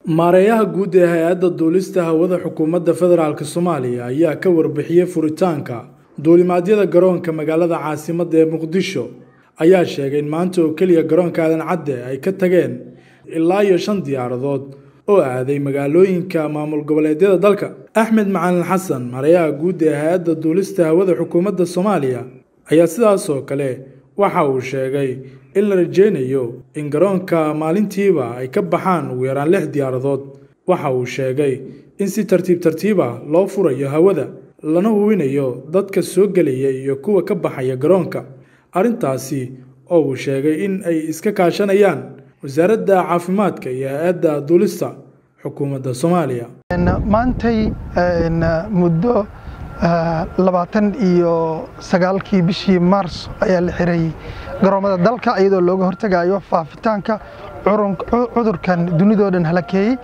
maareeyaha guud ee hay-adda duulista hawada xukuumadda federaalk soomaaliya ayaa ka warbixiyey furitaanka duulimaadyada garoonka magaalada caasimadda ee muqdisho ayaa sheegay in maanta oo keliya garoonka aadan cadde ay ka tageen ilaa iyo shan diyaaradood oo aaday magaalooyinka maamul goboleedyada dalka axmed macalin xasan maareeyaha guud ee hay-adda duulista hawada xukuumadda soomaaliya ayaa sidaas oo kale waxa uu sheegay in la rajeynayo in garoonka maalintiiba ay ka baxaan ugu yaraan lix diyaaradood waxa uu sheegay in si tartiib tartiiba loo furayo hawada lana hubinayo dadka soo gelaya iyo kuwa ka baxaya garoonka arrintaasi oo uu sheegay in ay iska kaashanayaan wasaaradda caafimaadka iyo hay-adda duulista xukuumadda soomaaliya maantay muddo labaatan iyo sagaalkii bishii maars ayaa la xiray garoomada dalka iyadoo looga hortegayo faafitaanka cudurkan dunidoo dhan halakeeyey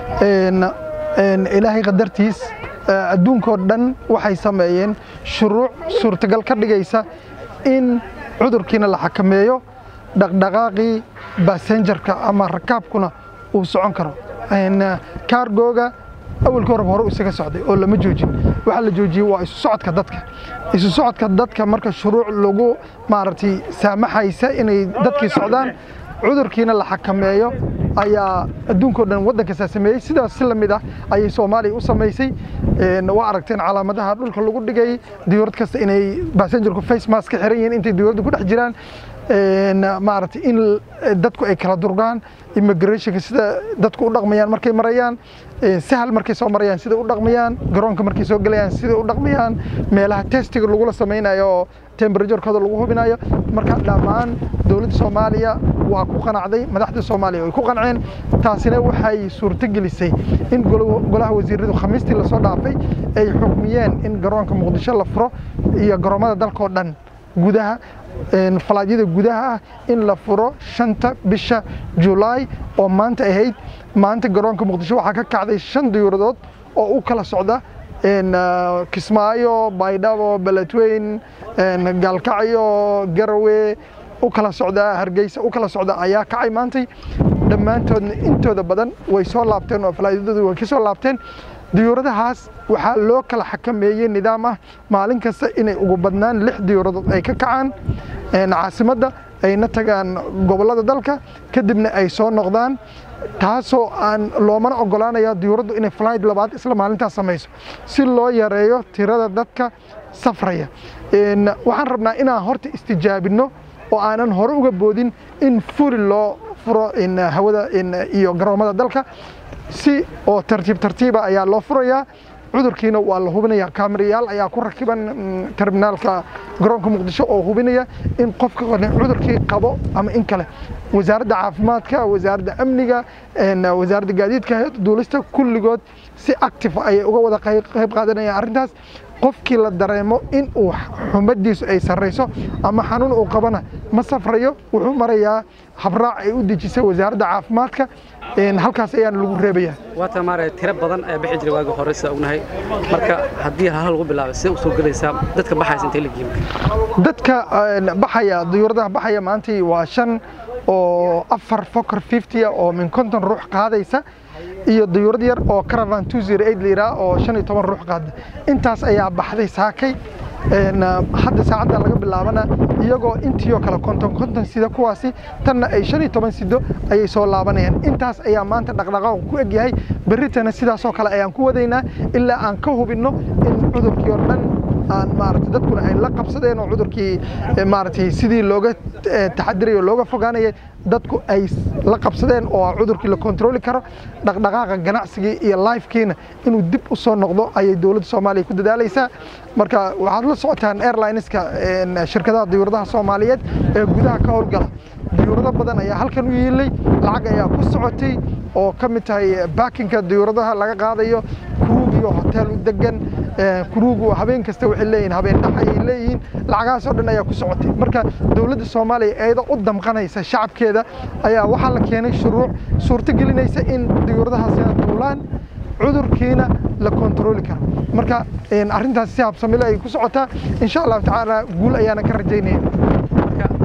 ilaahay qadartiis adduunkoo dhan waxay sameeyeen shuruuc suurtagal ka dhigaysa in cudurkiina la xakameeyo dhaqdhaqaaqii basenjarka ama rakaabkuna uu socon karo kaargooga awalkii horeba hore isaga socday oo lama joojin waxaa la joojiyey waa isu socodka dadka isu socodka dadka marka shuruuc lagu maaragtay saamaxaysa inay dadkii socdaan cudurkiina la xakameeyo ayaa adduunkao dhan waddan kastaa sameeyey sidaas si lamid ah ayay soomaaliya u samaysay waa aragteen calaamadaha dhulka lagu dhigay diyuurad kasta inay basenjarku face mask ka xiran yihiin intay diyuuradda ku dhex jiraan maaragtay in dadku ay kala durgaan immigrationka sida dadku u dhaqmayaan markay marayaan sahal markay soo marayaan sida u dhaqmayaan garoonka markay soo gelayaan sida u dhaqmayaan meelaha testiga lagula samaynayo oo temberaturekooda lagu hubinayo marka dhammaan dowladda soomaaliya waa ku qanacday madaxda soomaaliya way ku qanceen taasina waxay suurto gelisay in golaha wasiiradu khamiistii lasoo dhaafay ay xukmiyeen in garoonka muqdisho la furo iyo garoomada dalkao dhan gudaha falaadyada gudaha ah in la furo shanta bisha julaay oo maanta ahayd maanta garoonka muqdisho waxaa ka kacday shan diyuuradood oo u kala socda kismaayo baydhabo beledweyn gaalkacyo garawe u kala socda hargeysa u kala socda ayaa kacay maantay dhammaantoodna intooda badan way soo laabteen oo falaadyadooda way ka soo laabteen diyuuradahaas waxaa loo kala xakameeyey nidaam ah maalin kasta inay ugu badnaan lix diyuuradood ay ka kacaan caasimadda ayna tagaan gobollada dalka kadibna ay soo noqdaan taasoo aan loomana ogolaanaya diyuuraddu inay flight labaad isla maalintaas samayso si loo yareeyo tirada dadka safraya waxaan rabnaa inaan horta istijaabinno oo aanan hore uga boodin in furi loo furo hawada iyo garoomada dalka si oo tartiib tartiiba ayaa loo furayaa cudurkiina waa la hubinaya kaamirayaal ayaa ku rakiban terminaalka garoonka muqdisho oo hubinaya in qofka cudurkii qabo ama in kale wasaaradda caafimaadka wasaaradda amniga wasaaradda gaadiidka duulista kulligood si active ayay uga wada qayb qaadanayaan arrintaas qofkii la dareemo in uu xumadiisu ay sarrayso ama xanuun uu qabana ma safrayo wuxuu marayaa habraac ay u dejisay wasaaradda caafimaadka halkaas ayaana lagu reebaya waata maaraya tiro badan ayaa bixi jiray waagi hore sida ognahay marka haddii hal lagu bilaabay sidee u soo gelaysaa dadka baxaysa intay la giimka dadka baxaya diyuuradaha baxaya maantii waa shan oo afar foker fifty oo min konton ruux qaadaysa iyo diyuurad yar oo caravan two zero eight liraa oo shan iyo toban ruux qaada intaas ayaa baxday saakay hadda saacadda laga bilaabana iyagoo intii oo kale konton konton sida kuwaasi tanna ay shan iyo toban sido ayay soo laabanayaan intaas ayaa maanta dhaqdhaqaaqu ku egyahay berritana sidaasoo kale ayaan ku wadaynaa ilaa aan ka hubinno in cudurkii oo dhan aan maaragtay dadkuna ay la qabsadeen oo cudurkii maaragtay sidii looga taxadiray oo looga fogaanayay dadku ay la qabsadeen oo cudurkii la kontrooli karo dhaqdhaqaaqa ganacsigii iyo lifekiina inuu dib u soo noqdo ayay dowladda soomaaliya ku dadaalaysaa marka waxaad la socotaan airlineska shirkadaha diyuuradaha soomaaliyeed ee gudaha ka howlgala diyuurado badan ayaa halkan u yiilay lacag ayaa ku socotay oo ka mid tahay baakinka diyuuradaha laga qaadayo kuruug iyo hotel u degan kuruugu habeen kasta waxay leeyihin habeen dhax ayay leeyihiin lacagahaas oo dhan ayaa ku socotay marka dowladda soomaaliya iyadoo u damqanaysa shacabkeeda ayaa waxaa la keenay shuruuc suurto gelinaysa in diyuuradahaasi duulaan cudurkiina la kontrooli karo marka arrintaas si habsamile ay ku socotaa insha allahu tacaala guul ayaana ka rajaynaya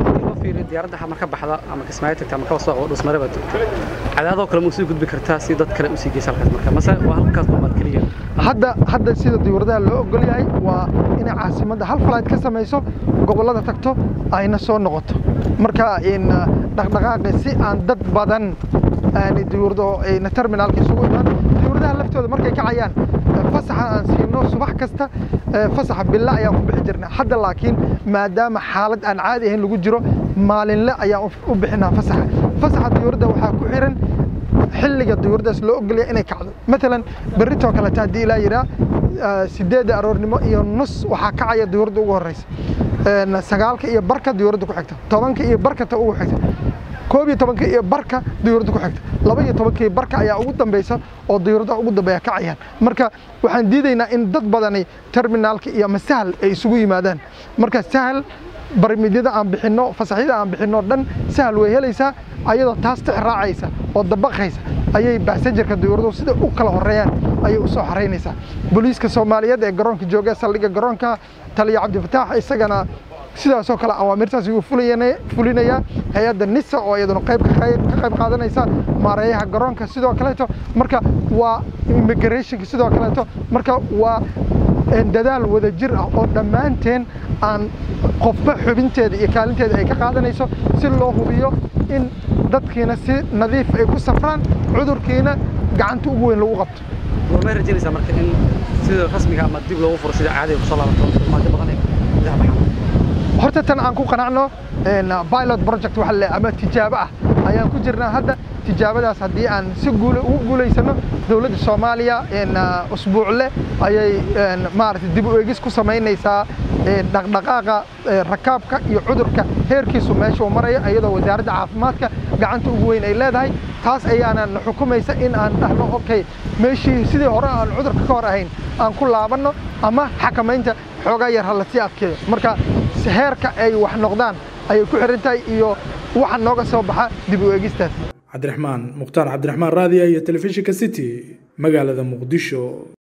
fiiriyo diyaaradda waxaa marka baxda ama kismaayo tagta ama kaba soo oo dhusmareba tagto cadaadoo kale ma usii gudbi kartaa si dad kale usii geysa halkaas marka mase waa halkaas bamaad keliya hadda hadda sida diyuuradaha loo ogol yahay waa inay caasimadda hal flight ka samayso gobollada tagto ayna soo noqoto marka in dhaqdhaqaaqi si aan dad badan aan diyuurado ayna terminaalka isugu imaan diyuuradaha laftooda markay kacayaan fasaxa aan siino subax kasta fasaxa billa ayaan ku bixi jirnay hadda laakiin maadaama xaalad aan caadi ahayn lagu jiro maalinle ayaan u bixinaa fasaxa fasaxa diyuuradda waxaa ku xiran xilliga diyuuradaas loo ogolaya inay kacdo maalan berritoo kaleta haddii ilaa yidhaa sideedda aroornimo iyo nus waxaa kacaya diyuuradda ugu horreysa sagaalka iyo barka diyuuradda ku xigta tobanka iyo barkata ugu xigta koob iyo tobanka iyo barka diyuuradda ku xigta laba iyo tobankii barka ayaa ugu dambeysa oo diyuuradaha ugu dambeeya kacayaan marka waxaan diidaynaa in dad badani terminaalka iyo ama sahal ay isugu yimaadaan marka sahal barmidyada aan bixinno fasaxyada aan bixinno dhan sahal way helaysaa ayadoo taas tix raacaysa oo dabaqaysa ayay basenjarka diyuuraduhu sida u kala horeeyaan ayay u soo xaraynaysaa booliiska soomaaliyeed ee garoonka jooga saldhigga garoonka taliya cabdifataax isagana sidaasoo kale awaamirtaas wuu fulinayaa hay-adda nisa oo iyaduna qayb ka qayb qaadanaysa maareeyaha garoonka sidoo kaleeto marka waa immigrationka sidoo kaleeto marka waa dadaal wada jir ah oo dhammaanteen aan qofba xubinteeda iyo kaalinteeda ay ka qaadanayso si loo hubiyo in dadkiina si nadiif ay ku safraan cudurkiina gacanta ugu weyn lagu qabto goormay rajaynaysaa marka in sida rasmiga ama dib loogu furo sida caadiga kusoo laabato maajo badan ee gudaha baxaan horta tan aan ku qanacno pilot project waxa le ama tijaabo ah ayaan ku jirnaa hadda tijaabadaas haddii aan si guul ugu guulaysano dowladda soomaaliya usbuucle ayay maaragtay dib u eegis ku samaynaysaa dhaqdhaqaaqa rakaabka iyo cudurka heerkiisu meesha uu maraya iyadoo wasaaradda caafimaadka gacanta ugu weyn ay leedahay taas ayaana na xukumaysa in aan dhahno okay meeshii sidii hore aan cudurka ka hor ahayn aan ku laabanno ama xakamaynta xoogaa yar ha lasii adkeeyo marka heerka ay wax noqdaan ayay ku xiran tahay iyo waxa nooga soo baxa dib u eegistaas cabdiraxmaan mukhtaar cabdiraxmaan raadiya iyo telefishinka city magaalada muqdisho